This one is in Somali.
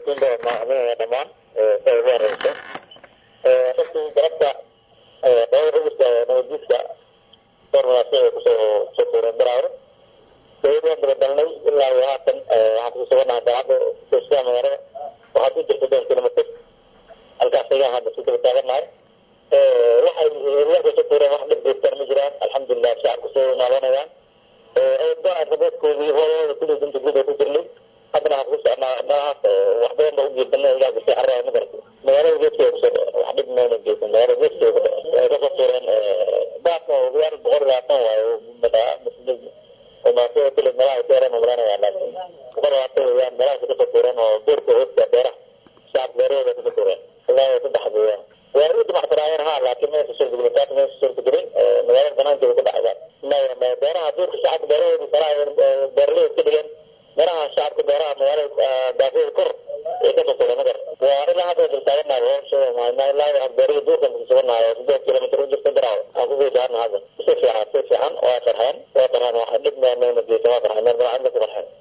mahadsantiinba macluumada dhammaan sa ugu horeyso runtii galabta dhowr rugista nabaddiidka dhowr munaasabad ay kusoo soo tuureen baraawre dawlad waan dabadalnay ilaa iyo haatan waxaan kusoo suganahay daacadda soosia magaalada waxaad u jirta dhowr kilomitr halkaas ayaan hadda ku daba taaganahay waxay warka soo tuureen wax dhib geystaan ma jiraan alxamdulilah shacabka soo naadanayaan go-aan rabeedkoodii hoolooda kulli dinta guud ay ku jirnay haddana waxaan ku socnaa meelahaas wax badan ba u geesanay ilaa gasay carraa ma garata magaalada geeskeeda kusoo dhace wax dhib mayna geysan magaalada geeskeeda ku dhace ay kasoo tuureen baaka ogayaal boqol labaatan waayo madaa oo maasada kulli meelaha ay seereen umalaynaya laakiin boqol labaatan weeyaan meelahaas kasoo tuureen oo beerka hoosta beeraha shacabka beerahooda kasoo tuureen ilaa iyo saddex weeyaan waa u dimacsanaayeen ha laakiin maysa suurtagelin taas maysa suurtagelin magaalada banaankeeda ku dhacayaan maya beeraha duurka shacabka beerahooda salaa beeraleyda ka dhigeen meelaha shacabka beeraha magaalada daafeeda kor ay kasoo tuureen magar waa ilaa hadda dultaaganahay hoosheeda ilaa beerihii duurkan kusuganahay sideed kilomitr u jirta garaaw aan kusii jaarna hadda si fiican si fiican waa farxeen waa farxeen wax dhib mayna geysan waa farxeen meel banaacin ku farxeen